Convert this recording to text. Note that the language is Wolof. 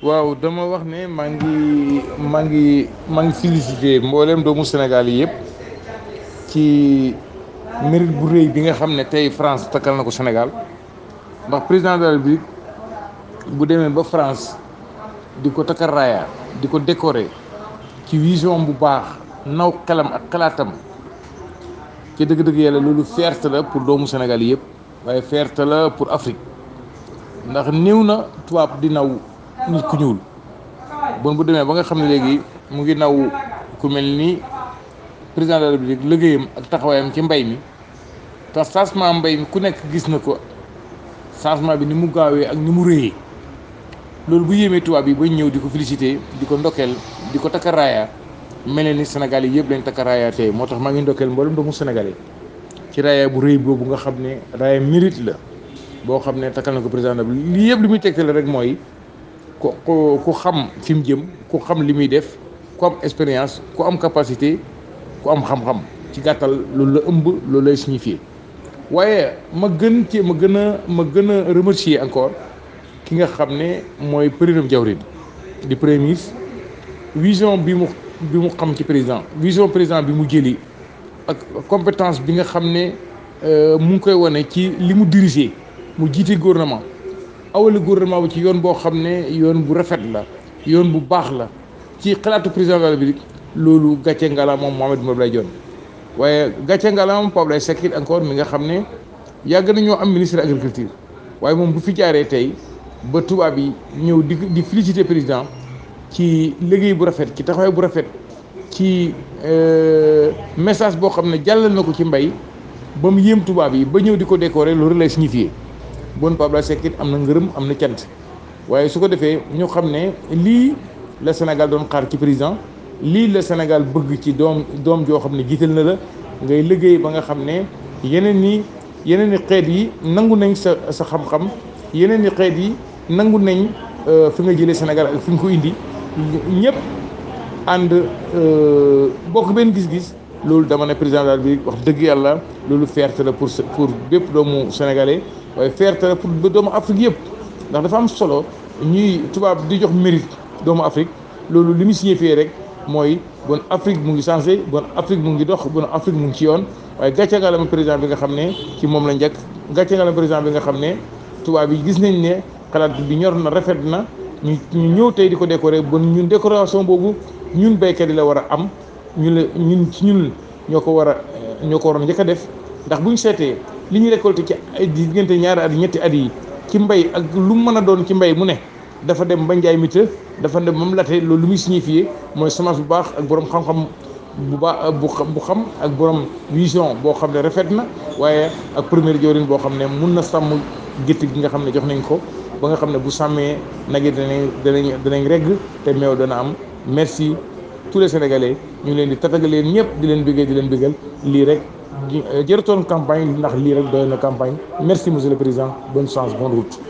waaw dama wax ne maa ngi maa ngi maa ngi félicité mboolem doomu Sénégal yi yëpp ci mérite bu rëy bi nga xam ne tey France takkal na ko Sénégal ndax président de la République bu demee ba France di ko takkal raaya di ko décorer ci vision bu baax naw xelam ak xalaatam ci dëgg-dëgg yàlla loolu fierté la pour doomu Sénégal yi yëpp waaye fierté la pour Afrique ndax néew na tubaab di naw nit ku ñuul bon bu demee ba nga xam ne léegi mu ngi naw ku mel ni président de la République liggéeyam ak taxawaayam ci mbay mi te changement mbay mi ku nekk gis na ko changement bi ni mu gaawee ak ni mu rëyee loolu bu yéemee tubaab yi ba ñëw di ko félicité di ko ndokkeel di ko takka raaya mel ni Sénégal yi yëpp lañ takka raaya tey moo tax maa ngi ndokkeel mboolem doomu Sénégalais ci raaya bu rëy boobu nga xam ne raaya mérite la boo xam ne takkal na ko président de lii yëpp li muy tegtale rek mooy ku ku xam fi mu jëm ku xam li muy def ku am expérience ku am capacité ku am xam-xam ci gàttal loolu la ëmb loolu lay signifié waaye ma gën ci ma gën a ma gën a remercier encore ki nga xam ne mooy président Diawrin di premier ministre vision bi mu bi mu xam ci président vision président bi mu jëli ak compétence bi nga xam ne mu ngi koy wane ci li mu diriger mu jiite gouvernement awale gouvernement bi ci yoon boo xam ne yoon bu rafet la yoon bu baax la ci xalaatu président de la République loolu gàcce ngala moom Mahammed Boun Abdallah Dionne waaye gàcce ngala moom Pape Abdoulaye Seck it encore mi nga xam ne yàgg nañoo am ministre agriculture waaye moom bu fi jaaree tey ba tubaab yi ñëw di di féliciter président ci liggéey bu rafet ci taxawaay bu rafet ci message boo xam ne jàllal na ko ci mbay ba mu yéem tubaab yi ba ñëw di ko décorer loolu lay signifier bon Pape Abdoulaye Seck it am na ngërëm am na cant waaye su ko defee ñu xam ne lii la Sénégal doon xaar ci président lii la Sénégal bëgg ci doom doom joo xam ne jiital na la ngay liggéey ba nga xam ne yeneen ni yeneen i xeet yi nangu nañ sa sa xam-xam yeneen i xeet yi nangu nañ fi nga jëlee Sénégal ak fi nga ko indi ñëpp ànd bokk benn gis-gis loolu dama ne président de la République wax dëgg yàlla loolu fierté la pour pour bépp doomu sénégalais waaye fierté la pour doomu Afrique yëpp ndax dafa am solo ñuy tubaab di jox mérite doomu Afrique loolu li mu signifié rek mooy bon Afrique mu ngi changé bon Afrique mu ngi dox bon Afrique mu ngi ci yoon waaye gàcce nga la ma président bi nga xam ne ci moom la njëkk gàcce nga la président bi nga xam ne tubaab yi gis nañ ne xalaat bi ñor na rafet na ñu ñu ñëw tey di ko décorer bon ñun décoration boobu ñun béykat yi la war a am ñu la ñun ci ñun ñoo ko war a ñoo ko waroon njëkk a def ndax bu ñu seetee li ñu récolté ci ay diggante ñaari at yi ñetti at yi ci mbay ak lu mu mën a doon ci mbay mu ne dafa dem ba njaay mi të dafa dem ba mu late loolu lu muy signifié mooy semence bu baax ak borom xam-xam bu baax bu bu xam ak borom vision boo xam ne rafet na waaye ak première jawrin boo xam ne mun na sàmm gétt gi nga xam ne jox nañ ko ba nga xam ne bu sàmmee nag yi danañ danañ danañ regg te meew dana am merci tous les sénégalais ñu ngi leen di tatagal leen ñëpp di leen bëggee di leen bëggal lii rek jërëtoon campagne ndax lii rek doy na campagne merci monsieur le président bonne chance bonne route